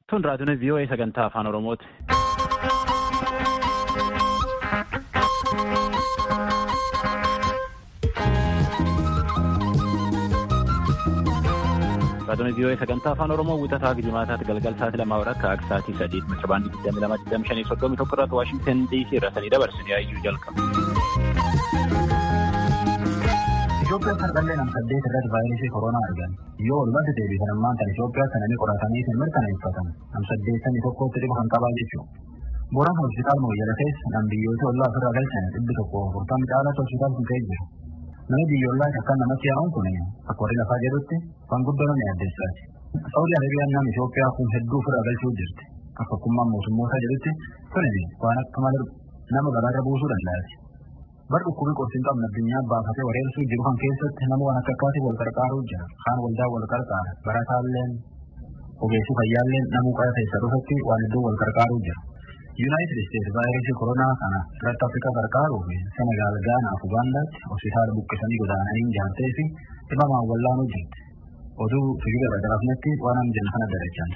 Tun raadiyoon VOA sagantaa afaan Oromooti. Raadiyoon VOA sagantaa afaan Oromoo wixataa Gijimaataatti galgal sa'aatii lamaa warra akka sa'aatii sadii meetira baandii digdamii lama digdamii shanii soddomii tokko irratti Waashingtan DC irra sanii dabarsanii hayyuu jalqabu. Itoophiyaan sardallee nam-saddeet irratti vaayirasii koronaa argan. Yoo walumatti deebisan ammaan tan Itoophiyaa kananii qoratanii hin mirkaneeffatan nam-saddeettamii tokkotti dhiba kan qabaa jechuudha. Booraan hospitaal Mooyyala keessa nam biyyoota ollaa ofirraa galchan dhibbi tokko afurtamii caalatti hospitaal kun ka'ee jiru. Nama biyyoolaa akkan namatti yaa'uun kun akka warri lafaa jedhutti waan guddoo namni addeessaati. Saawudii Arabiyaan nama Itoophiyaa kun hedduu ofirraa galchuu jirti. Akka hukummaan mootummootaa jedhutti kuni waan akka malee nama garaarra buusuu danda'ati. Bar dhukkubii qorsiin qabna addunyaa baafatee wareersuu jiru kan keessatti nama waan akka akkaatii wal qarqaaruu jira. Kaan waldaa wal qarqaara. Barataalleen ogeessi fayyaalleen namuu qara keessa dhufatti waan iddoo wal qarqaaruu jira. Yuunaayitid Isteetsi vaayirasii koronaa kana irratti Afrikaa qarqaaruu fi Senegaal, Gaanaa fi Ugaandaatti hospitaala buqqisanii godaananii ijaartee fi dhibamaan wallaanuu jirti. Oduu fiigila irra garaafnetti waan amma jenna kana darachaan.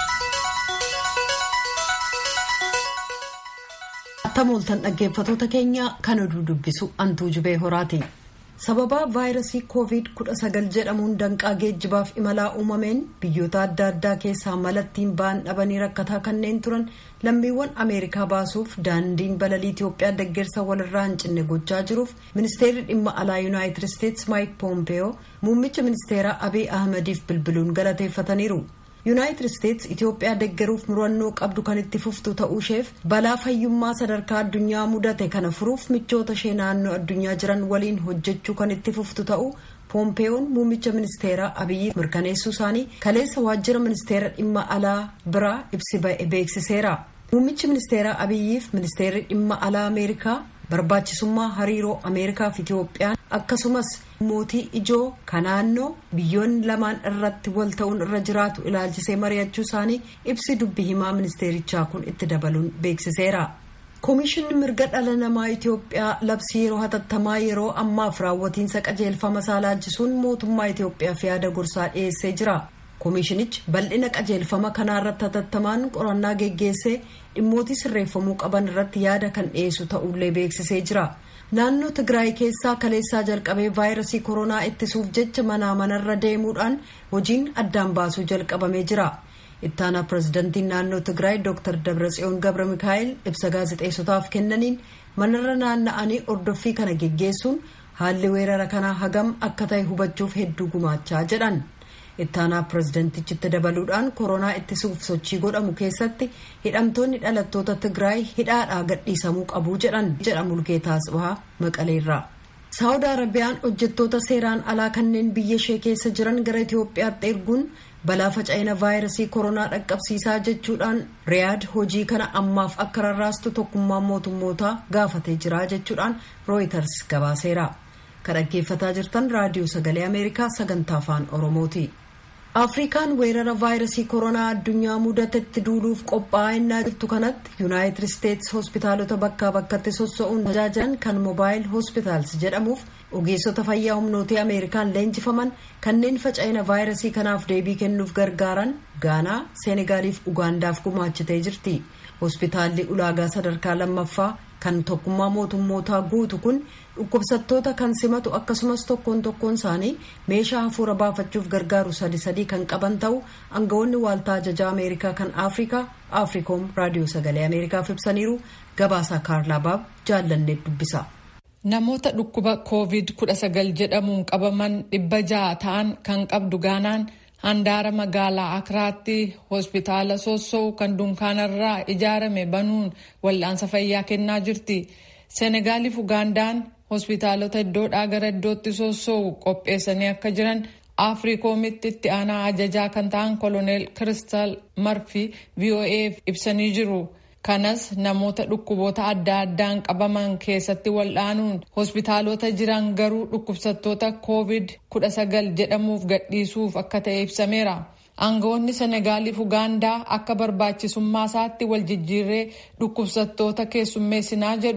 Tamooltan dhaggeeffatoota keenya kan oduu dubbisu antuu jubee horaati. Sababa vaayirasii COVID-19 jedhamuun danqaa geejjibaaf imalaa uumameen biyyoota adda addaa keessaa malattiin ba'an dhabanii rakkataa kanneen turan lammiiwwan Ameerikaa baasuuf daandiin balalii Itoophiyaa deggersa walirraa hin cinne gochaa jiruuf ministeerri dhimma alaa Yuunaayitid Isteetsi Maayik Poompeyoo muummicha ministeeraa Abiy Ahmadiif bilbiluun galateeffataniiru. yuunaayitid isteetsi itiyoophiyaa deggeruuf murannoo qabdu kan itti fuftu ta'uusheef balaa fayyummaa sadarkaa addunyaa mudate kana furuuf michoota ishee naannoo addunyaa jiran waliin hojjechuu kan itti fuftu ta'u poompeeyoon muummicha ministeeraa abiyyi mirkaneessuu isaanii kaleessa waajjira ministeera dhimma alaa biraa ibsi ba'e beeksiseera muummichi ministeeraa abiyyiif ministeerri dhimma alaa ameerikaa barbaachisummaa hariiroo ameerikaa fi itiyoophiyaan akkasumas mootii ijoo ka naannoo biyyoonni lamaan irratti wal ta'uun irra jiraatu ilaalchisee mari'achuu isaanii ibsi dubbi himaa ministeerichaa kun itti dabaluun beeksiseera. Koomishinni mirga dhala namaa Itiyoophiyaa labsii yeroo hatattamaa yeroo ammaaf raawwatiinsa qajeelfama isaa laalchisuun mootummaa Itiyoophiyaaf yaada gorsaa dhiyeessee jira. Koomishinichi bal'ina qajeelfama kanaa irratti hatattamaan qorannaa geggeessee dhimmootii sirreeffamuu qaban irratti yaada kan dhiyeessu ta'ullee beeksisee jira. Naannoo Tigraay keessaa kaleessaa jalqabee vaayirasii koronaa ittisuuf jecha manaa manarra deemuudhaan hojiin addaan baasuu jalqabamee jira. Ittaanaa pirezidantiin naannoo Tigraay Dr. Dabratsiyoon Gabra Mikaa'el ibsa gaazexeessotaaf kennaniin manarra naanna'anii ordoffii kana geggeessuun haalli weerara kanaa hagam akka ta'e hubachuuf hedduu gumaachaa jedhan. ittaanaa pirezidantichitti dabaluudhaan koronaa ittisuuf sochii godhamu keessatti hidhamtoonni dhalattoota tigraay hidhaadhaa gadhiisamuu qabu jedhan jedha mulgeetaa asbahaa maqaleerraa. saawud arabiyaan hojjettoota seeraan alaa kanneen biyya ishee keessa jiran gara itiyoophiyaatti erguun balaa faca'ina vaayirasii koronaa dhaqqabsiisaa jechuudhaan riyaad hojii kana ammaaf akka rarraastu tokkummaan mootummootaa gaafatee jira jechuudhaan rooyiters gabaaseera. kan dhaggeeffataa jirtan raadiyoo sagalee ameerikaa sagantaa afaan oromooti. afrikaan weerara vaayirasii koronaa addunyaa mudatetti duuluuf qophaa'aa jirtu kanatti yuunaayitid isteetsi hospitaalota bakkaa bakkatti sossa'uun tajaajilan kan moobaayil hospitaals jedhamuuf ogeessota fayyaa humnootee ameerikaan leenjifaman kanneen faca'ina vaayirasii kanaaf deebii kennuuf gargaaran gaanaa seenegaaliif ugaandaaf gumaachitee jirti hospitaalli ulaagaa sadarkaa lammaffaa kan tokkummaa mootummootaa guutu kun dhukkubsattoota kan simatu akkasumas tokkoon tokkoon isaanii meeshaa hafuura baafachuuf gargaaru sadi sadii kan qaban ta'u aangawoonni waaltaa ajajaa ameerikaa kan afrikaa afrikoom raadiyoo sagalee ameerikaaf ibsaniiru gabaasaa kaarlaabaab jaallanneet dubbisa. namoota dhukkuba covid 19 jedhamuun qabaman dhibba ja'a ta'an kan qabdu gaanaan handaara magaalaa akiraatti hospitaala sossoo kan dunkaanarraa ijaarame banuun wal'aansa fayyaa kennaa jirti seenegaaliif ugaandaan hospitaalota iddoodhaa gara iddootti sossoo'u qopheessanii akka jiran afriikoomitti itti aanaa ajajaa kan ta'an koloneel kiristal marfi voaf ibsanii jiru kanas namoota dhukkuboota adda addaan qabaman keessatti wal'aanuun hospitaalota jiran garuu dhukkubsattoota covid 19 jedhamuuf gadhiisuuf akka ta'e ibsameera. aangawoonni senegaaliif ugaandaa akka barbaachisummaa isaatti wal jijjiirree dhukkubsattoota keessummeessinaa jedhu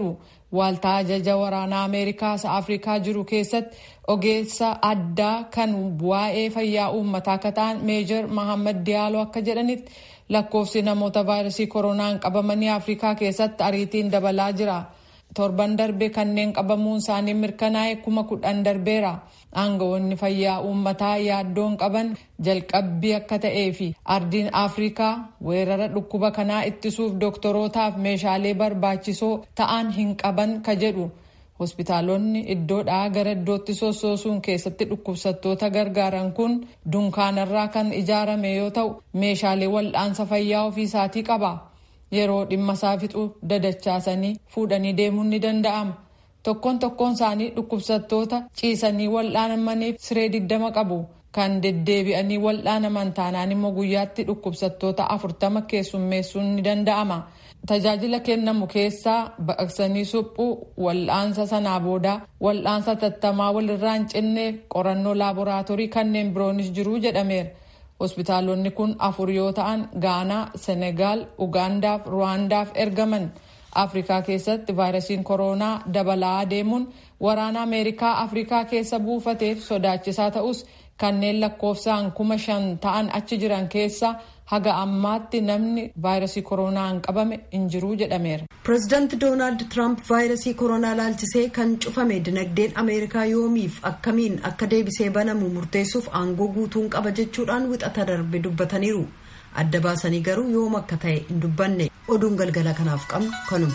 waaltaa ajaja waraanaa ameerikaas afrikaa jiru keessatti ogeessa addaa kan waa'ee fayyaa uummataa akka ta'an meejor mahammad diyaaloo akka jedhanitti lakkoofsi namoota vaayirasii koronaan qabamanii afrikaa keessatti ariitiin dabalaa jira. torban darbe kanneen qabamuun isaanii mirkanaa'e kuma kudhan darbeera aangawoonni fayyaa uummataa yaaddoon qaban jalqabbii akka ta'ee fi ardiin afrikaa weerara dhukkuba kanaa ittisuuf dooktorootaaf meeshaalee barbaachisoo ta'an hin qaban ka jedhu hospitaalonni iddoodhaa gara iddootti sossoosuun keessatti dhukkubsattoota gargaaran kun dunkaanarraa kan ijaarame yoo ta'u meeshaalee wal'aansa fayyaa ofiisaatii qaba. yeroo dhimma isaa fixu dadachaasanii fuudhanii deemuun ni danda'ama. Tokkoon tokkoon isaanii dhukkubsattoota ciisanii wal'aanamaniif siree digdama qabu. Kan deddeebi'anii wal'aanaman taanaan immoo guyyaatti dhukkubsattoota afurtama keessummeessuun ni danda'ama. Tajaajila kennamu keessaa baqaqsanii suphuu wal'aansa sanaa boodaa wal'aansa tattamaa walirraa hin cinne qorannoo laaboraatoorii kanneen biroonis jiru jedhameera. hospitaalonni kun afur yoo ta'an gaanaa senegaal ugaandaaf ruwaandaaf ergaman afrikaa keessatti vaayirasiin koronaa dabalaa deemuun waraana ameerikaa afrikaa keessa buufateef sodaachisaa ta'us kanneen lakkoofsaan kuma shan ta'an achi jiran keessa haga ammaatti namni vaayirasii koronaan qabame hin jiru jedhameera. pireezidaanti doonaald tiraamp vaayirasii koronaa laalchisee kan cufame dinagdeen ameerikaa yoomiif akkamiin akka deebisee banamu murteessuuf aangoo guutuun qaba jechuudhaan wixata darbe dubbataniiru adda baasanii garuu yoom akka ta'e hin dubbanne oduun galgala kanaaf qabnu kanuma.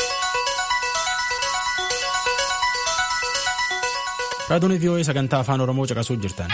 raadiyoon vii'oo'ee sagantaa afaan oromoo caqasuu jirtan.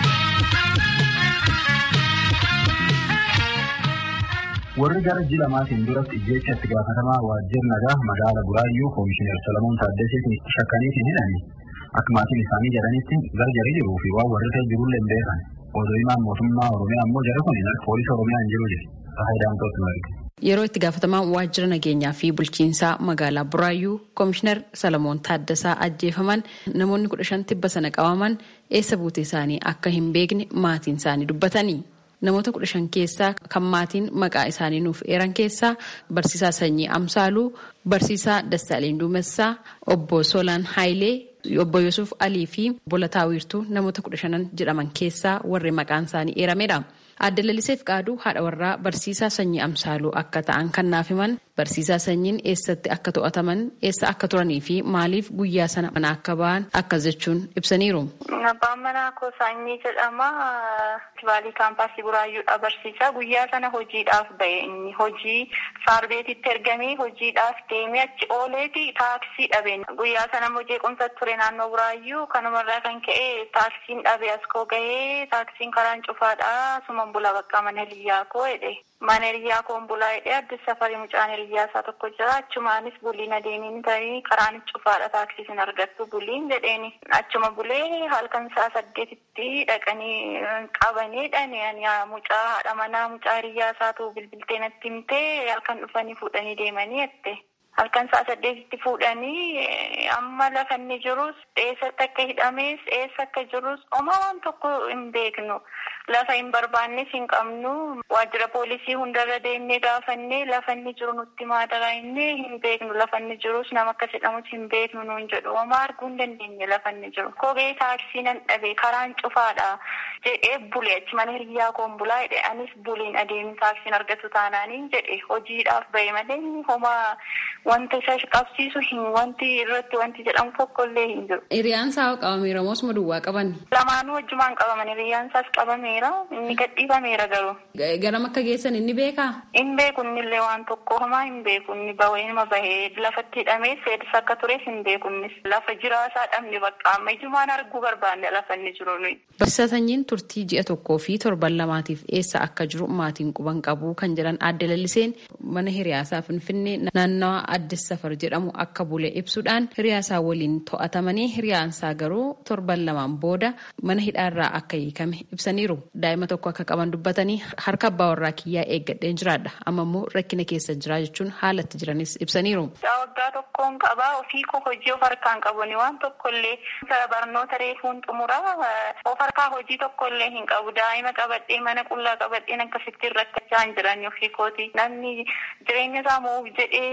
warri gara ji'a lamaatiin duratti ijjeecha itti gaafatamaa waajjira nagaa magaala buraayyuu koomishinar Solomoon Taaddaseetiin itti shakkaniitiin hidhani akka maatiin isaanii jedhanitti gargari jiruu fi waan warri ta'e jirullee hin beekan odoo himaan mootummaa oromiyaa immoo jara kun poolisii oromiyaa hin jiru jedhe faayidaan marge. Yeroo itti gaafatamaa waajjira nageenyaa fi bulchiinsaa magaalaa Buraayyuu Koomishinar Salamoon Taaddasaa ajjeefaman namoonni kudha shan tibba sana qabaman eessa buutee isaanii akka hin beekne maatiin isaanii dubbatanii. Namoota kudha shan keessaa kan maatiin maqaa isaanii nuuf eeran keessaa barsiisaa Sanyii Amsaaluu, barsiisaa Dassaaleen Duumessaa, obbo Solaan Haayilee, obbo Yusuf Alii fi Bolataa Wiirtuu namoota kudha shanan jedhaman keessaa warri maqaan isaanii eeramedha. Adda Laliseef Qaaduu haadha warraa barsiisaa Sanyii Amsaaluu akka ta'an kan naaf himan barsiisaa Sanyiin eessatti akka to'ataman eessa akka turanii fi maaliif guyyaa sana mana akka ba'an akkas jechuun ibsaniiru. Abbaan manaa koo Sanyii jedhama. Kibaalii kaampaasii Buraayyuudha barsiisaa. Guyyaa sana hojiidhaaf ba'e inni hojii saarbeetitti ergamee hojiidhaaf deemee achi ooleeti taaksii dhabe. Guyyaa sana immoo jeequmsa ture naannoo Buraayyuu kanumarraa kan ka'e taaksiin dhabe as koo gahee taaksiin karaan cufaadha. Suma bula bakka mana hiriyyaa koo jedhe. Mana hiriyyaa koon bulaa jedhee addis safarii mucaan hiriyyaa isaa tokko jira. Achumaanis buliin adeemiin ta'ee karaan cufaadha taaksiisin argattu buliin jedheeni. Achuma bulee halkan isaa saddeetitti dhaqanii qabanii dhani mucaa haadha manaa mucaa hiriyyaa isaatu bilbiltee natti himtee halkan dhufanii fuudhanii deemanii jette. Halkan isaa saddeetitti fuudhanii amma lafa inni jirus eessatti akka hidhames eessa akka jirus oma waan tokko hin beeknu. Lafa hin barbaannes hin qabnu. Waajjira poolisii hundarra deemnee gaafannee lafa inni jiru nutti maadaraa innee hin beeknu. Lafa inni jirus nama akkas jedhamus hin beeknu nuun jedhu. Homaa arguu hin dandeenye lafa inni jiru. Kophee taaksii nan dhabe karaan cufaadha jedhee bule achi mana hiriyyaa koon bulaa jedhe anis buliin adeemin taaksiin argatu taanaaniin jedhe hojiidhaaf bahe malee homaa wanta isa qabsiisu hin wanti irratti wanti jedhamu tokkollee hin jiru. Hiriyaan isaa qabameera moo osuma duwwaa qaban? Lamaanuu wajjumaan qabaman hiriyaan isaas qabameera inni gadhiifameera garuu. Garam akka geessan inni beekaa? Hin beeku innillee waan tokko homaa hin beeku inni bahee bahee lafatti hidhamee seedis akka tures hin beeku innis lafa jiraasaa dhabne bakka amma ijjumaan arguu barbaanne lafa inni jiru nuyi. Barsiisaa Sanyiin turtii ji'a tokkoo fi torban lamaatiif eessa akka jiru maatiin quban qabu kan jedhan adda lalliseen mana hiriyaasaa Finfinnee naannawa Addis Safar jedhamu akka bule ibsuudhaan hiriyaasaa waliin to'atamanii hiriyaansaa garuu torban lamaan booda mana hidhaarraa akka hiikame ibsaniiru. Daa'ima tokko akka qaban dubbatanii harka abbaa warraa kiyyaa eeggadheen jiraadha. Amma immoo rakkina keessa jira jechuun haalatti jiranis ibsaniiru. Waggaa tokkoon qabaa ofii koo hojii of harkaan qabuni waan tokkollee barnoota reefuun xumuraa of harkaa hojii tokkollee hin qabu. Daa'ima qabadhee mana qullaa qabadheen akkasittiin rakkachaa hin jiran ofii kooti. Namni jireenya isaa moo'uuf jedhee yeroo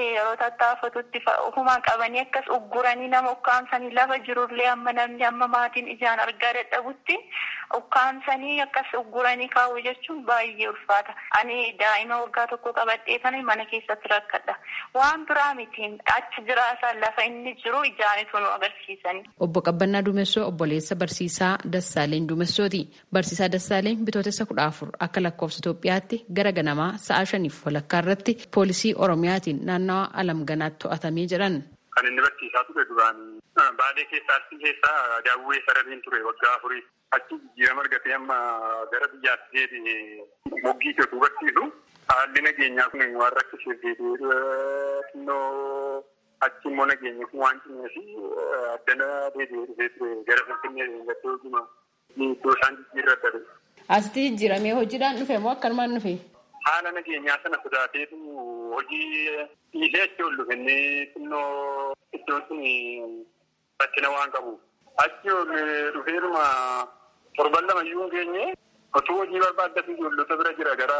tattaafatutti ofumaa qabanii akkas ugguranii nama ukkaamsanii lafa jirullee amma namni amma maatiin ijaan argaa dadhabutti ukkaamsanii akkas ugguranii kaa'u jechuun baay'ee ulfaata. Ani daa'ima waggaa tokko qabadhee kana mana keessatti rakkadha. Waan biraa mitiin achi jiraasan lafa inni jiru ijaanitu nu agarsiisani. Obbo Qabbannaa Duumessoo obboleessa barsiisaa Dassaaleen Duumessooti. Barsiisaa Dassaaleen bitootessa kudha afur akka lakkoofsa Itoophiyaatti gara ganamaa sa'a shaniif walakkaa irratti poolisii Oromiyaatiin naannawa Alamganaatti to'atamee jedhan. Kan inni barsiisaa ture duraan baadee keessaa achi keessaa daawwee sarariin ture waggaa afurii achi jijjiirama argatee amma gara biyyaatti deebi'ee moggii keetuu barsiisu haalli nageenyaa kun waan rakkisee deebi'ee xinnoo achi immoo nageenyi kun waan cimeef addana deebi'ee dhufee ture gara finfinnee gattee hojima iddoo isaan jijjiirra dhabe. Asitti jijjiiramee hojiidhaan dhufe moo akkanumaan dhufe? Haala nageenyaa sana sodaateetu hojii dhiisee achi ol dhufe inni xinnoo iddoon sun rakkina waan qabu. Achi ol dhufeeruma torban lama iyyuu hin geenye otoo hojii barbaaddatu ijoollota bira jira gara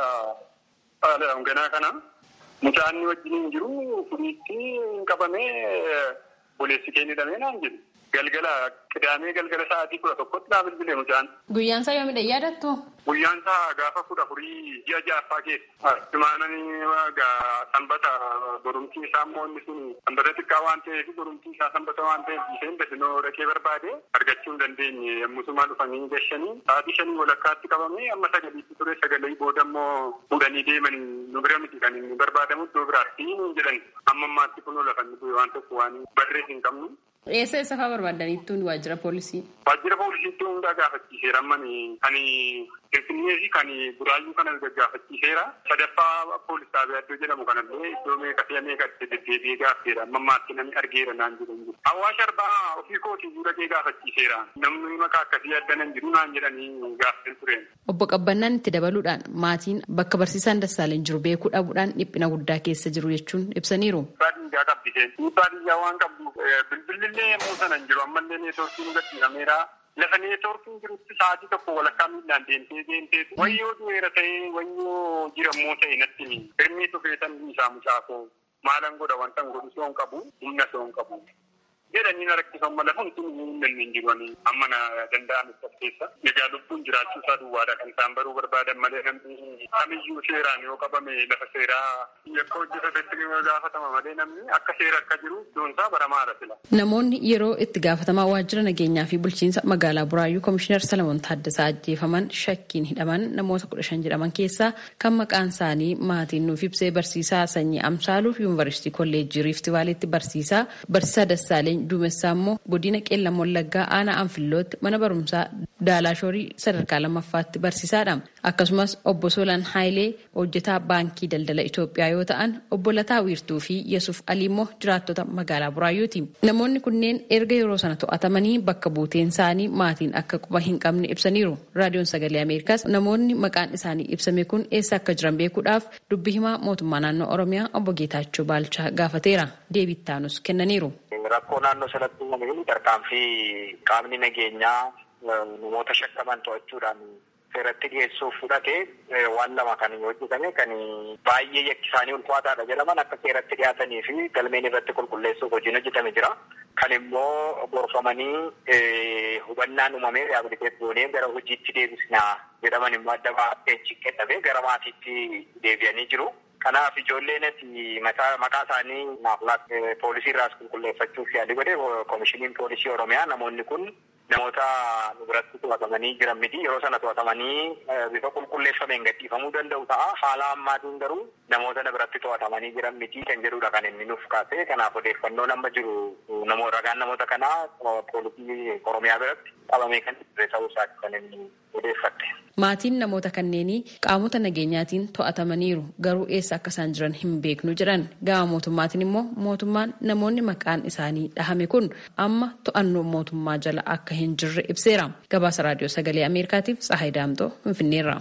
ganaa kana. Mucaan wajjin hin jiru kuniitti hin qabamee boleessi kee ni dhamee naan jedhu. Galgala qidaamee galgala sa'aatii kudha tokkotti naa bilbilee mucaan. Guyyaan isaa yoomidha yaadattu? Guyyaan isaa gaafa kudha afurii ji'a ja'affaa keessa. Simaananii sanbata borumtii isaa immoo inni sun sanbata xiqqaa waan ta'eef borumtii isaa sanbata waan ta'eef isheen dafinoo dhaqee barbaade argachuu hin dandeenye yommusumaa dhufanii gashanii sa'aatii shanii walakkaatti qabamee amma sagaliitti ture sagalee booda immoo fuudhanii deemanii nu bira miti kan inni barbaadamu iddoo biraatti jedhan amma ammaatti kun lafa inni waan tokko waan barrees hin qabnu. Eessa eessa fa'aa barbaadaniittuun waajjira poolisii? Waajjira poolisiitti hundaa gaafachiiseera ammani kan Finfinnee fi kan Buraayyuu kanas gaggaafachiiseera. Sadaffaa poolis xaabiyaa iddoo jedhamu kanallee iddoo meeqa fi meeqatti deddeebi'ee gaafeera. Amma ammaatti namni argeera naan jedhan jiru. Hawaasa arbaa ofii kootii fuudhee gaafachiiseera. Namni maqaa akkasii addanan jiru naan jedhanii gaaffeen ture. Obbo Qabbannaan itti dabaluudhaan maatiin bakka barsiisaan Dassaaleen jiru beekuu dhabuudhaan dhiphina guddaa keessa jiru jechuun ibsaniiru. Baadiyyaa qabdiseen. Baadiyyaa waan qabdu bilbilillee yemmuu sana hin jiru ammallee neetwoorkiin gadhiifameera. Lafa neetwoorkiin jirutti sa'aatii tokko walakkaa miilaan deemtee deemteetu wayyoo du'eera ta'ee wayyoo jirammoo ta'e natti ni hirmii tufeetan isaa mucaakoo maalan godha wanta hin godhu soon qabu humna soon qabu. jedhanii na rakkisan mala hundi hin hin jiranii amma na danda'an isa keessa egaa lubbuun jiraachuu isaa duwwaadha kan isaan baruu barbaadan malee namni kamiyyuu seeraan yoo qabame lafa seeraa yakka hojjetatetti gaafatama malee namni akka seera akka jiru iddoon isaa baramaadha sila. Namoonni yeroo itti gaafatamaa waajjira nageenyaa fi bulchiinsa magaalaa Buraayyuu Komishinar Salamoon Taaddasaa ajjeefaman shakkiin hidhaman namoota kudha shan jedhaman keessaa kan maqaan isaanii maatiin nuuf ibsee barsiisaa sanyii Amsaaluu Yuunivarsiitii Kolleejjii Riifti Vaaleetti barsiisaa barsiisaa Dassaaleen Duumessaa immoo godina Qeellam Wallaggaa aanaa Anfillootti mana barumsaa Daalaashoorii sadarkaa lammaffaatti barsiisaadha. Akkasumas obbo Solan Haayilee hojjetaa baankii daldala Itoophiyaa yoo ta'an obbo Lataa Wiirtuu fi Yesuuf Alii immoo jiraattota magaalaa Buraayyuuti. Namoonni kunneen erga yeroo sana to'atamanii bakka buuteen isaanii maatiin akka quba hin qabne ibsaniiru. Raadiyoon Sagalee Ameerikaas namoonni maqaan isaanii ibsame kun eessa akka jiran beekuudhaaf dubbi himaa mootummaa naannoo Oromiyaa obbo Geetaachoo Baalchaa gaafateera. Deebittaanus kennaniiru. Rakkoo naannoo sanatti uumame tarkaanfii qaamni nageenyaa namoota shakkaman to'achuudhaan seeratti dhiyeessuuf fudhatee waan lama kan hojjetame kan baay'ee yakki isaanii ulfaataadha jedhaman akka seeratti dhiyaatanii fi galmeen irratti qulqulleessuuf hojiin hojjetame jira. Kan immoo gorfamanii hubannaan uumamee riyaabiliteet goonee gara hojiitti deebisnaa jedhaman immoo adda baatee kenname gara maatiitti deebi'anii jiru. Kanaaf ijoolleen maqaa isaanii naaf poolisii irraas qulqulleeffachuuf yaali godhe koomishiniin poolisii Oromiyaa namoonni kun namoota nu biratti to'atamanii jiran miti yeroo sana to'atamanii bifa qulqulleeffameen gadhiifamuu danda'u ta'a. Haala ammaatiin garuu namoota na biratti to'atamanii jiran miti kan jedhudha kan inni nuuf kaase. Kanaaf odeeffannoon amma jiru namoota ragaan namoota kanaa poolisii Oromiyaa biratti qabamee kan ture ta'uu isaati kan inni odeeffatte. Maatiin namoota kanneenii qaamota nageenyaatiin to'atamaniiru garuu eessa akka isaan jiran hin beeknu jedhan gama mootummaatiin immoo mootummaan namoonni maqaan isaanii dhahame kun amma to'annoo mootummaa jala akka hin jirre ibseera. Gabaasa raadiyoo sagalee Ameerikaatiif Tsahaay Daamtoo Finfinneerra.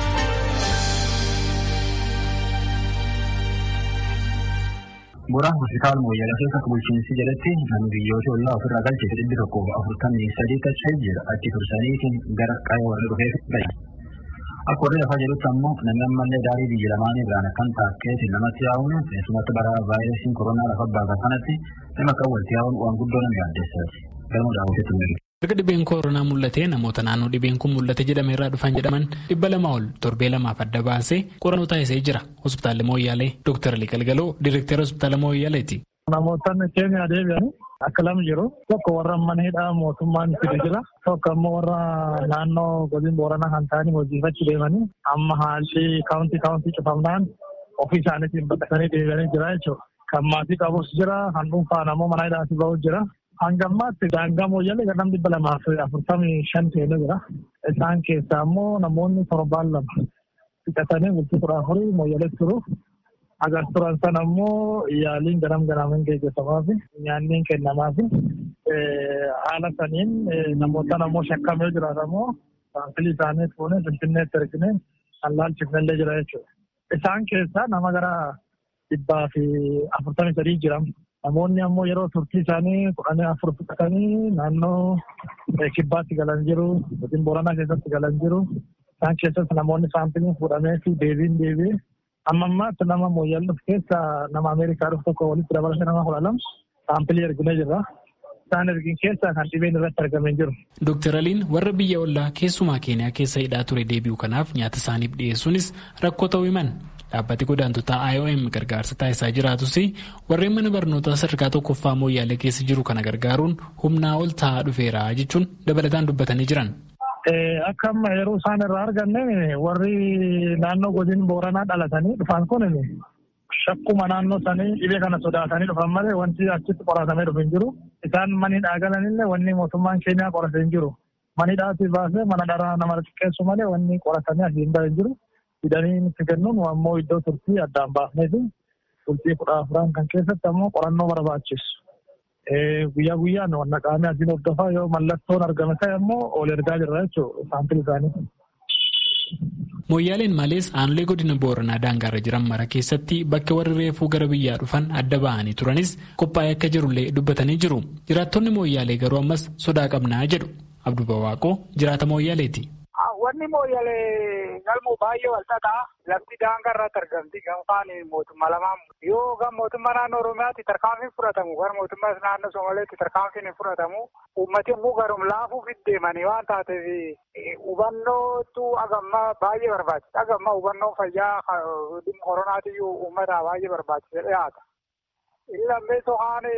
Bu'uuraan hospitaal Mooyyaala keessa bulchiinsi jedhatti namni biyyoota ollaa ofirraa galchee dhibbi tokkoof afurtamii sadii tacha jira achi tursaniitiin gara qaama warra dhufee galan. Akka warri lafaa jedhutti ammoo namni ammallee daarii biyya lamaanii biraan akkan taakkeetiin namatti yaa'uun keessumatti bara vaayirasiin koronaa lafa baasaa kanatti nama akka walitti yaa'uun waan guddoo nama yaaddeessaati. Galma daawwiteetti mul'atu. Erga dhibeen koronaa mul'atee namoota naannoo dhibeen kun mul'ate jedhame irraa dhufan jedhaman dhibba lama ol torbee lamaaf adda baasee qorannoo taasisee jira. Hospitaalli Mooyyaalee Dr. Ali Galgaloo Direektara Hospitaala Mooyyaaleeti. Namootni keenya deebi'an akka lama jiru. Tokko warra mana hidhaa mootummaan fide jira. Tokko ammoo warra naannoo godina booranaa kan ta'anii hojiifachi deemanii amma haalli kaawuntii kaawuntii cufamnaan ofii isaaniitiin baqatanii deebi'anii jira jechuudha. Kan maatii qabus jira, kan dhuunfaan ammoo mana hidhaatti bahus jira. Hanga ammaatti daangaa mooyyalee gara dhibba lamaa fi afurtamii shan ta'ee jira. Isaan keessaa ammoo namoonni torbaan lama fixatanii bultii kudha afurii mooyyaleetti turu. Agar turan sana ammoo yaaliin garam garaamiin gaggeeffamaa fi nyaanni kennamaa fi haala saniin namoota ammoo shakkamee jiraatan ammoo saanfilii isaanii fuunee finfinneetti erginee kan laalchifnellee jira jechuudha. Isaan keessaa nama gara dhibbaa fi afurtamii sadii jiran. Namoonni ammoo yeroo turtii isaanii kudhanii afur fudhatanii naannoo kibbaatti galan jiru, godina booranaa keessatti galan jiru. Isaan keessatti namoonni saampiliin fuudhamee fi deebiin deebi'ee amma ammaatti nama mooyyal dhufu keessa nama Ameerikaa dhufu tokko walitti dabalatee nama kudha lama saampilii erginee jirra. Isaan ergin keessa kan dhibeen irratti argamee jiru. Dooktar Aliin warra biyya ollaa keessumaa keeniyaa keessa hidhaa ture deebi'u kanaaf nyaata isaaniif dhiyeessuunis rakkoo ta'uu himan. Dhaabbati godaantotaa IOM gargaarsa taasisaa jiraatus warreen mana barnootaa sadarkaa tokkoffaa mooyyaalee keessa jiru kana gargaaruun humnaa ol ta'aa dhufeera jechuun dabalataan dubbatanii jiran. Akka amma yeroo isaan irraa arganne warri naannoo godina booranaa dhalatanii dhufan kun shakkuma naannoo sanii dhibee kana sodaatanii dhufan malee wanti achitti qoratamee dhufu hin jiru. Isaan manidhaa galanillee wanni mootummaan keenyaa qorate hin jiru. Manidhaatti baasee mana dharaa nama xiqqeessu malee wanni qoratamee asii hin bahe hin jiru. Fidanii nutti kennuun ammoo iddoo turtii addaan baafnee fi turtii kudha afuran kan keessatti ammoo qorannoo barbaachisu. Guyyaa guyyaan wanna qaamee asiin hordofaa yoo mallattoon argame ta'e ammoo ol ergaa jirra jechuudha saampilii isaanii. Mooyyaaleen malees aanolee godina booranaa daangaarra jiran mara keessatti bakka warri reefuu gara biyyaa dhufan adda ba'anii turanis qophaa'ee akka jirullee dubbatanii jiru. Jiraattonni mooyyaalee garuu ammas sodaa qabnaa jedhu. Abduu Bawaaqoo jiraata mooyyaaleeti. Wanni mooyyalee galmoo baay'ee walxaxaa lafti daangaa irratti argamti gamfaan mootummaa lamaan yoo gam mootummaa naannoo Oromiyaatti tarkaanfiin fudhatamu gara mootummaa naannoo Somaaleetti tarkaanfiin hin fudhatamu uummati immoo garum laafuuf deemanii waan taateef hubannootu agamma baay'ee barbaachisa. Agamma hubannoo fayyaa koronaatiyyuu uummataa baay'ee barbaachisa dhiyaata. Inni lammeessoo haan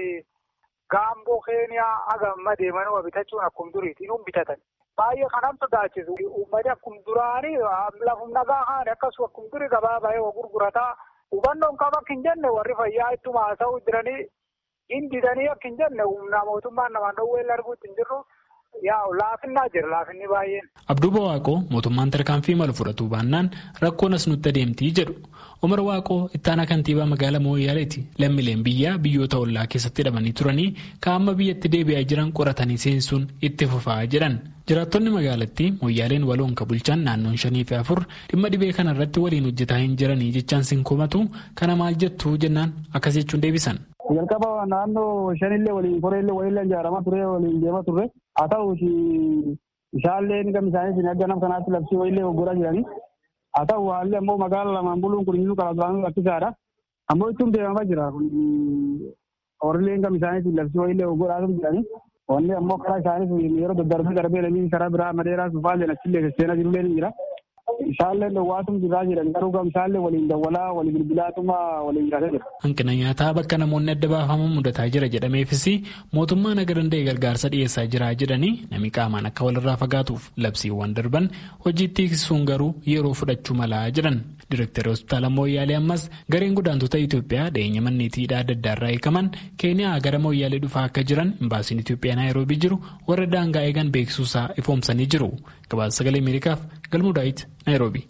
gaamboo keeniyaa agamma deemanii bitachuun akkuma duriitiin hin bitatan. Baay'ee kanan sodaachisu. Uummati akkuma duraanii lafum nagaa haane akkasuma akkuma durii gabaa baay'ee gurgurataa hubannoon qaba akka hin jenne warri fayyaa ittuma haasa'uu jiranii hindidanii akka hin jenne humna mootummaan namaan dhowwee arguutti hin jirru yaa laafinnaa jira laafinni baay'een. Abduu Bawaaqoo mootummaan tarkaanfii malu fudhatuu baannaan rakkoon as nutti adeemtii jedhu. Umar Waaqoo ittaanaa kantiibaa magaalaa Mooyaaleeti. Lammiileen biyyaa biyyoota ollaa keessatti hidhamanii turanii kaa'amma biyyatti deebi'aa jiran qoratanii seensuun itti fufaa jedhan. Jiraattonni magaalattii Mooyaaleen waloon ka bulchan naannoon shanii fi afur dhimma dhibee kana irratti waliin hojjetaa hin jiranii jechaan sin komatu kana maal jettu jennaan akkas jechuun deebisan. Jalqaba naannoo shanillee waliin koreellee waliin ijaaramaa ture waliin deemaa turre haa ta'uuti isaallee gama isaanii akka nama kanaatti labsii waliillee goggoraa jiranii haa ta'u haalli ammoo magaala lamaan buluun kun inni karaa duraan rakkisaadha. Ammoo ittiin deemamaa jira kun horiileen gama isaanii labsii waliillee goggoraa jiranii wanni ammoo karaa isaanii yeroo daddarbee darbee lamii karaa biraa madeeraa sufaallee achillee seenaa jirullee ni jira. Isaallee dhowwaatum jirraa jedhan garuu gam isaallee waliin dawwalaa walii bilbilaatuma waliin jiraatee jira. Hanqina nyaataa bakka namoonni adda baafaman mudataa jira jedhameefis mootummaan aga danda'e gargaarsa dhiyeessaa jira jedhanii namni qaamaan akka walirraa fagaatuuf labsiiwwan darban hojiitti hiiksisuun garuu yeroo fudhachuu malaa jedhan. Direktari hospitaala Mooyyaalee ammas gareen godaantota Itoophiyaa dhiyeenya manneetiidhaa adda addaa irraa eegaman Keeniyaa gara Mooyyaalee dhufaa akka jiran imbaasiin Itoophiyaa Naayiroobii jiru warra daangaa eegan beeksisuusaa ifoomsanii jiru. Gabaasa sagalee Ameerikaaf galmuu daawit Naayiroobii.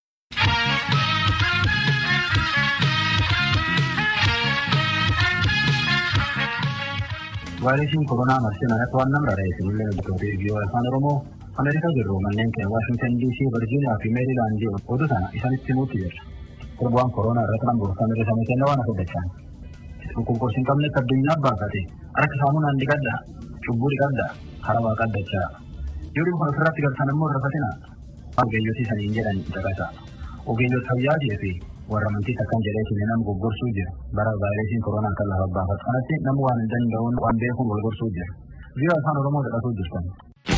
vaayirasiin koronaa marsee manatti waan nama rarra'e sinillee hojjettoota biyya afaan oromoo ameerikaa jirru manneen keenya waashingtan diisii virjiiniyaa fi meerilaandii oduu sana isanitti himuutti jirra sirbaan koronaa irratti nama gorfame irra samii kenna waan afurdachaan dhukkubkoos hin qabne addunyaa baafate harka saamunaan dhiqadha cubbuu dhiqadha karaa waa qaddachaa yoo dhibba ofirratti galtan immoo irrafatina ogeeyyotii saniin jedhan caqasa. Ogeeyyota fayyaatii fi warra amantii akkan jedheetiin nama goggorsuu jira. Bara vaayirasiin koronaa kan lafa baafatu kanatti nama waan hin danda'uun waan beekuun wal gorsuu jira. Biyya afaan Oromoo dhaqatuu jirtan.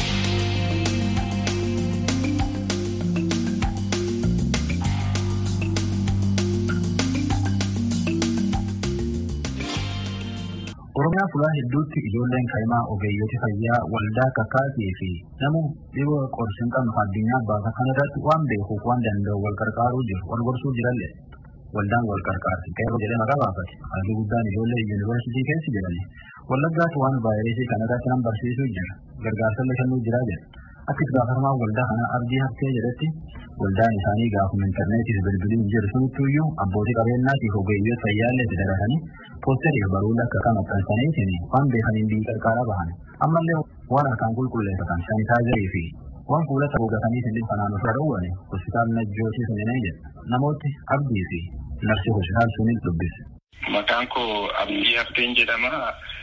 Oromiyaa fuula hedduutti ijoolleen kaa'imaa ogeeyyooti fayyaa waldaa kakaatii fi nama dhibee qorsi hin qabne addunyaa baasa kana irratti waan beekuuf waan danda'u wal qarqaaruu jiru wal gorsuu jiralle. Waldaan wal qarqaarti qeerroo jedhee maqaa baafate halluu guddaan ijoollee yuunivarsiitii keessa jedhani. Wallaggaatti waan vaayirasii kana irratti nan barsiisuu jira gargaarsallee kennuu jira jedha. Akka itti gaafatamaa waldaa kanaa abdii haftee jedhetti waldaan isaanii gaafuma intarneetiif bilbiliin jiru sunittuyyuu abbootii qabeenyaatiif ogeeyyoota fayyaallee itti daratanii poosteriif baruula akka kan maxxansaniitiin waan beekaniin biyyi qarqaaraa bahan ammallee waan harkaan qulqulleeffatan sanitaayizarii fi waan fuulata gogatanii sindin kanaan ofirra dhowwane hospitaal najjoosii suninee jedha namooti abdii fi narsi hospitaal sunin dubbise. Maqaan koo Abdii Hafteen jedhama.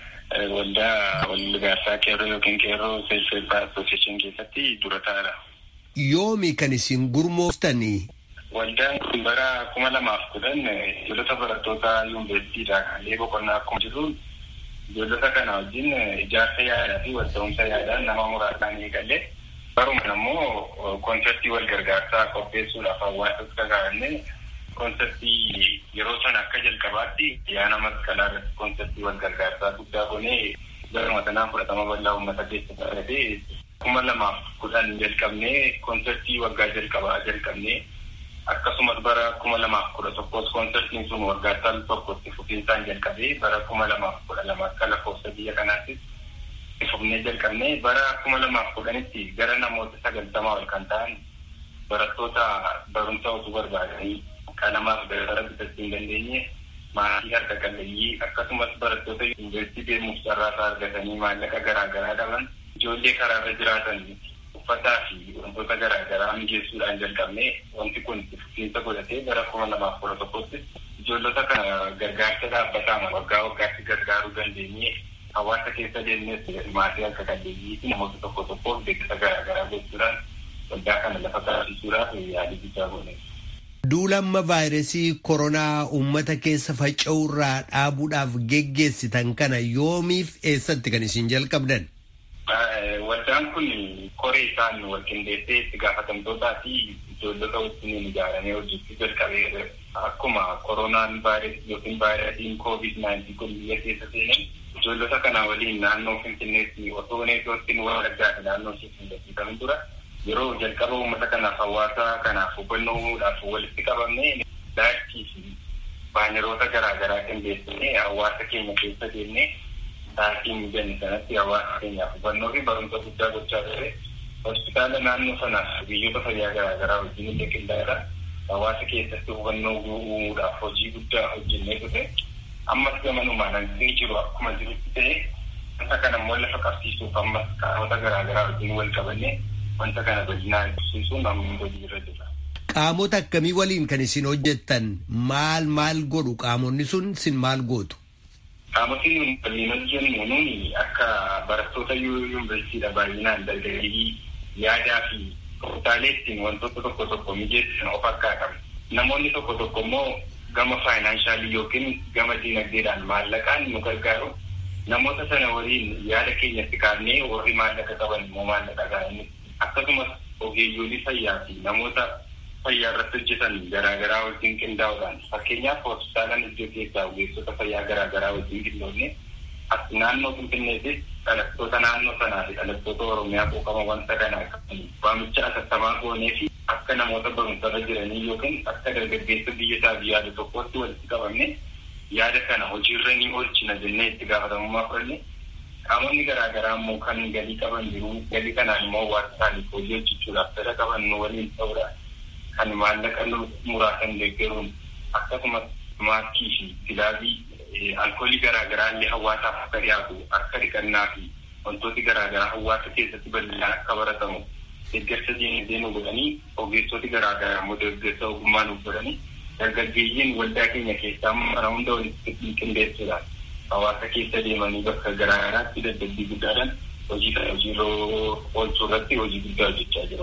Waldaa walgaarsaa qeerroo yookiin qeerroo seelfeebbaa asooseeshin keessatti dura taa'aadha. Yoomi kan isin gurmooftanii? Waldaan kun bara kuma lamaaf kudhan ijoollota barattoota yuunivarsiitiidha. Haalli boqonnaa akkuma jiru ijoollota kana wajjin ijaarsa yaadaa fi wal ta'umsa yaadaan nama muraasaan eegalee barumaan ammoo konseptii wal gargaarsaa qopheessuudhaaf hawaasas kakaa'annee konseptii yeroo sana akka jalqabaatti yaana masqalaa irratti konseptii wal gargaarsaa guddaa goonee garuma sanaan fudhatama bal'aa uummata keessatti argatee kuma lamaaf kudhan jalqabnee konseptii waggaa jalqabaa jalqabnee akkasumas bara kuma lamaaf kudha tokkos konseptiin sun waggaa tal tokkotti fufiinsaan jalqabee bara kuma lamaaf kudha lama akka lakkoofsa biyya kanaattis fufnee jalqabnee bara kuma lamaaf kudhanitti gara namoota sagaltamaa ol kan ta'an barattoota barumsa osoo barbaadanii qalamaaf gara bitachuu hin dandeenye maatii harka qalleeyyii akkasumas barattoota yuunivarsiitii deemuuf carraasaa argatanii maallaqa garaa garaa dhaban ijoollee karaarra jiraatan uffataa fi wantoota garaa garaa mijeessuudhaan jalqabne wanti kun fufiinsa godhatee bara kuma lamaaf kudha tokkotti ijoollota kana gargaarsa dhaabbataa waggaa waggaatti gargaaruu dandeenye hawaasa keessa deemnes maatii harka qalleeyyii fi namoota tokko tokkoof beeksisa garaa garaa gochuudhaan waldaa kana lafa taasisuudhaaf yaalii guddaa goone. Duulamma vaayirasii koronaa uummata keessa faca'urraa dhaabuudhaaf geggeessitan kana yoomiif eessatti kan isin jalqabdan? Waldaan kun koree isaan wal qindeessee itti gaafatamtootaa fi ijoollota wajjin ijaaramee hojjechuu jalqabee akkuma koronaan vaayirasii yookiin vaayirasiin koovid naayintii kun biyya keessa seenan ijoollota kana waliin naannoo finfinneetti osoo neetootiin walaggaa fi naannoo ishee hin dura yeroo jalqaba uummata kanaaf hawaasa kanaaf hubannoo uumuudhaaf walitti qabamne daakii fi baaneroota garaa garaa qindeessine hawaasa keenya keessa deemne daakii mijanne sanatti hawaasa keenyaaf hubannoo fi barumsa guddaa gochaa ture hospitaala naannoo sanaaf biyyoota fayyaa garaa garaa wajjin illee qindaa'eedha hawaasa keessatti hubannoo uumuudhaaf hojii guddaa hojjennee ture ammas gamanumaan hanqinni jiru akkuma jirutti ta'e wanta kana immoo lafa qabsiisuuf ammas qaamota garaa garaa wajjin wal qabannee wanta kana bal'inaan ibsisuun amma hojii irra jira. Qaamota akkamii waliin kan isin hojjettan maal maal godhu qaamonni sun isin maal gootu? Qaamotni nuyi waliin hojjennu nuyi akka barattoota yuunivarsiitiidha baay'inaan dargaggeeyyii yaadaa fi tooftaalee ittiin wantoota tokko tokko mijeessan of harkaa qabu. Namoonni tokko tokko immoo gama faayinaansaalii yookiin gama diinagdeedhaan maallaqaan nu gargaaru. Namoota sana waliin yaada keenyatti kaafnee warri maallaqa qaban immoo maallaqa gaa'anii akkasumas ogeeyyoolii fayyaa fi namoota fayyaa irratti hojjetan garaagaraa wajjin qindaa'uudhaan fakkeenyaaf hospitaalaan iddoo keessaa ogeessota fayyaa garaagaraa wajjin qindoonne as naannoo finfinneetis dhalattoota naannoo sanaa fi dhalattoota oromiyaa quuqama wanta kanaa waamicha asattamaa goonee fi akka namoota barumsarra jiranii yookiin akka dargaggeessa biyya isaa yaada tokkotti walitti qabamne yaada kana hojiirra ni oolchina jennee itti gaafatamummaa fudhanne qaamonni garaa garaa immoo kan galii qaban jiru galii kanaan immoo waan isaaniif hojii hojjechuudhaaf fedha qaban nu waliin ta'uudhaan kan maallaqa muraasan deeggaruun akkasumas maaskii fi gilaabii alkoolii garaa garaa illee hawaasaaf akka dhiyaatu akka dhiqannaa fi wantooti garaa garaa hawaasa keessatti bal'inaan akka baratamu deeggarsa diinagdee nu godhanii ogeessoti garaa garaa immoo deeggarsa ogummaa nu godhanii dargaggeeyyiin waldaa keenya keessaa mana hunda walitti qindeessuudhaan hawaasa keessa deemanii bakka garaa garaatti dadhabbii guddaadhaan hojii kana hojiirra oolchuu irratti hojii guddaa hojjechaa jiru.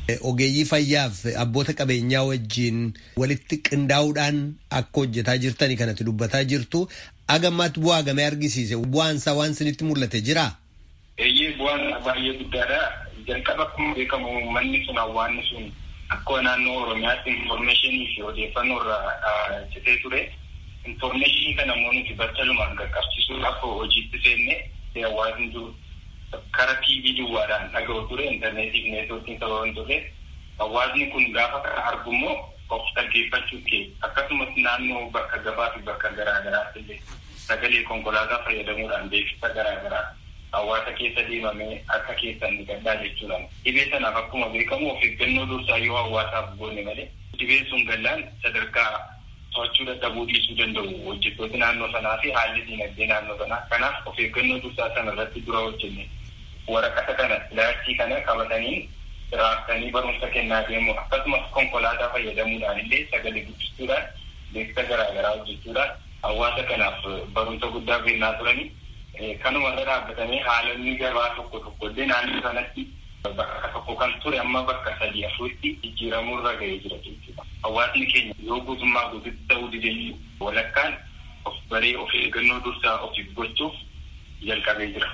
Ogeeyyii fayyaaf abboota qabeenyaa wajjin walitti qindaa'uudhaan akka hojjetaa jirtani kanatti dubbataa jirtu. Agammaatti bu'aa gamee argisiise bu'aan isaa waan isinitti mul'ate jiraa? Eeyyee bu'aan baay'ee guddaadha. Jalqaba akkuma beekamu manni sun hawaasni sun akka naannoo Oromiyaatti infoormeeshinii fi odeeffannoo irraa citee ture. Infoormeeshinii kana immoo nuti battalumaan qaqqabsiisuudhaaf hojiitti seenne hawaasni jiru karaa TV duwwaadhaan dhaga'u ture intarneetii fi neetwoorkiin sababa hin turre hawaasni kun gaafa kana argu immoo of dhaggeeffachuu kee akkasumas naannoo bakka gabaa fi bakka garaa garaatti illee sagalee konkolaataa fayyadamuudhaan beeksisa garaa garaa hawaasa keessa deemamee akka keessan ni gaddaa jechuudhaan dhibee sanaaf akkuma beekamu of eeggannoo dursaa yoo hawaasaaf goone malee dhibee sun gallaan sadarkaa to'achuu dadhabuu dhiisuu danda'u hojjettooti naannoo sanaa fi haalli dinagdee naannoo sanaa kanaaf of eeggannoo dursaa sana irratti dura hojjenne waraqata kana ilaartii kana qabatanii raaftanii barumsa kennaa deemu akkasumas konkolaataa fayyadamuudhaan illee sagalee guddistuudhaan beeksisa garaa garaa hojjechuudhaan hawaasa kanaaf barumsa guddaa kennaa turanii kanuma irra dhaabbatanii haalonni gabaa tokko tokko illee naannoo sanatti bakka tokko kan ture amma bakka sadii afuritti jijjiiramuu irra ga'ee jira jechuudha. Hawaasni keenya yoo guutummaa guututti ta'uu dide walakkaan of baree of eeggannoo dursaa ofiif gochuuf jalqabee jira.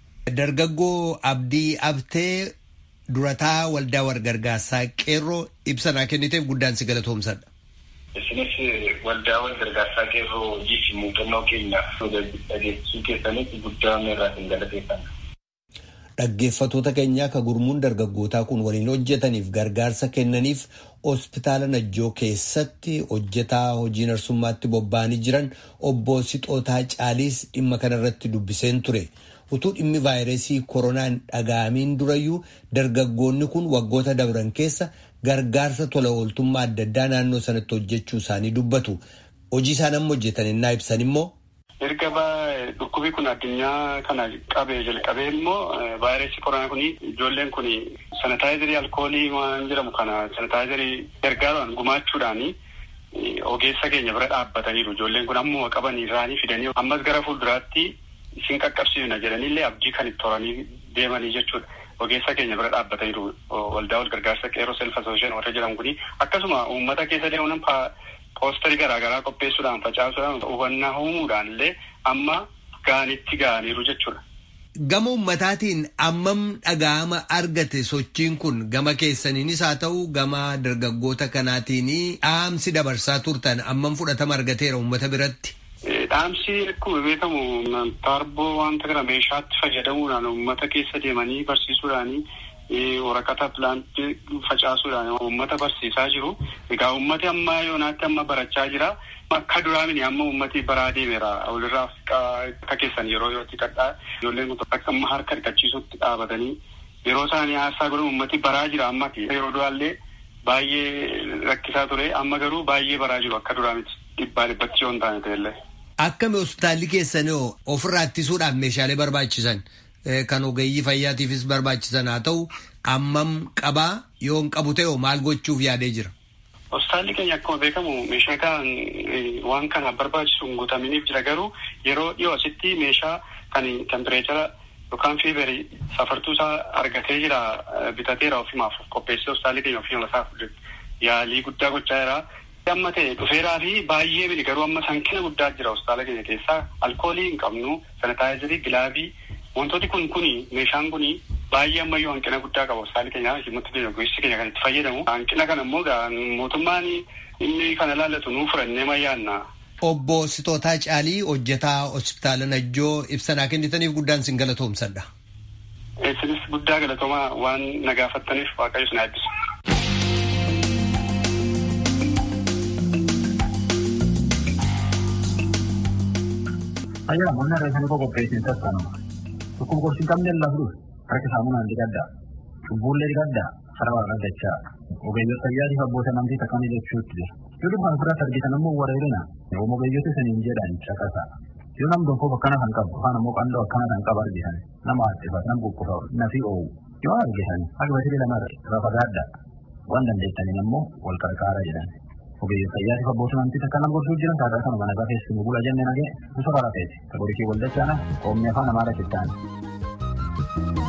Dargaggoo Abdii Abtee durataa waldaa walgargaarsaa qeerroo ibsanaa kenniteef guddaan si galatoomsadha. Isinis waldaa walgargaarsaa qeerroo hojii fi muuxannoo keenya dhageessisuu keessanitti guddaa irraa isin galateeffanna. Dhaggeeffatoota keenyaa akka gurmuun dargaggootaa kun waliin hojjetaniif gargaarsa kennaniif hospitaala Najjoo keessatti hojjetaa hojii narsummaatti bobba'anii jiran obbo Sixootaa Caaliis dhimma kanarratti dubbiseen ture. Utuu dhimmi vaayirasii koronaan dhaga'amiin durayyuu dargaggoonni kun waggoota dabran keessa gargaarsa tola ooltummaa adda addaa naannoo sanatti hojjechuu isaanii dubbatu. Hojii isaan amma hojjetan innaa ibsan immoo. Erga dhukkubi kun addunyaa kana qabee jalqabee immoo vaayirasii koronaa kun ijoolleen kun sanitaayizarii alkoolii waan jedhamu kana sanitaayizarii gargaaruudhaan gumaachuudhaan ogeessa keenya bira dhaabbataniiru. Ijoolleen kun ammuma qabanii irraanii fidanii ammas gara fuulduraatti isin qaqqabsiifna jedhaniillee abdii kan itti horanii deemanii jechuudha. Ogeessa keenya bira dhaabbataniiru waldaa wal gargaarsa qeerroo self asoosheen warra jedhamu kuni akkasuma uummata keessa deemuun poosterii garaagaraa qopheessuudhaan facaasuudhaan hubannaa uumuudhaan illee amma gaanitti ga'aniiru jechuudha. Gama ummataatiin ammam dhaga'ama argate sochiin kun gama keessaniinis haa ta'u gama dargaggoota kanaatiin dhaamsi dabarsaa turtan ammam fudhatama argateera uummata biratti. Dhaamsi akkuma beekamu taarboo wanta kana meeshaatti fayyadamuudhaan uummata keessa deemanii barsiisuudhaanii waraqata pilaantii facaasuudhaan uummata barsiisaa jiru. Egaa uummati amma yoonaatti amma barachaa jira. Akka duraamini amma uummati baraa deemeera. Walirraa akka keessan yeroo yerootti kadhaa ijoolleen kun akka amma harka dhiqachiisutti dhaabatanii yeroo isaanii haastaa godhan uummati baraa jira amma yeroo duraallee baay'ee rakkisaa ture amma garuu baay'ee baraa jiru akka duraa miti dhibbaa dhibbatti yoo hin taane ta'ellee. Akkami hospitaalli keessanii ofirraa ittisuudhaaf meeshaalee barbaachisan kan ogeeyyii fayyaatiifis barbaachisan haa ta'u ammam qabaa yoo hin qabu ta'e maal gochuuf yaadee jira. Hospitaalli keenya akkuma beekamu meeshaa kan waan kana barbaachisu hin guutaminiif jira garuu yeroo dhiyoo asitti meeshaa kan tempireechara yookaan fiibarii safartuu isaa argatee jira bitateera ofimaaf qopheessee hospitaalli keenya ofii isaaf yaalii guddaa gochaa jira. amma ta'e dhufeeraa fi baay'ee miti garuu amma sankina guddaa jira hospitaala keenya keessaa alkoolii hin qabnu sanitaayizarii gilaabii wantooti kun kuni meeshaan kuni baay'ee ammayyuu hanqina guddaa qaba hospitaali keenya himmatti keenya gosti keenya kan itti fayyadamu hanqina kana immoo mootummaan inni kana laallatu nuu furannee mayyaanna. Obbo Sitootaa Caalii hojjetaa hospitaala Najjoo ibsanaa kennitaniif guddaan sin galatoomsadha. Isinis guddaa galatoomaa waan na gaafattaniif waaqayyo sin eebbisu. Ayyaa namoonni irra isaanii qopheessin sassaanuma. Tokko gorsi hin qabne lafduu harka saamunaan dhiqaddaa. Cubbuullee dhiqaddaa sarara irra dachaa. Ogeeyyota fayyaatiif abboota namtii takkamii jechuutti jira. Yoo dhufan ofirratti argitan immoo wareerina. Yoo ogeeyyota isiniin jedhan caqasa. Yoo nam tokkoof akkana kan qabu yookaan immoo qandoo akkana kan qabu argitan nama haadhifa nama kukkufa nafi oowu. Yoo argitan akka basilee lama irra fagaadda. Waan dandeettaniin immoo wal qarqaara jedhan. ogeeyyii fayyaatiif abboota namtii takka nama gorsuu jiran taataa kanuma nagaa keessumaa bula jennee nagee gosa baraa ta'eeti. Tagorii kee waldachaana oomni afaan amaara kittaan.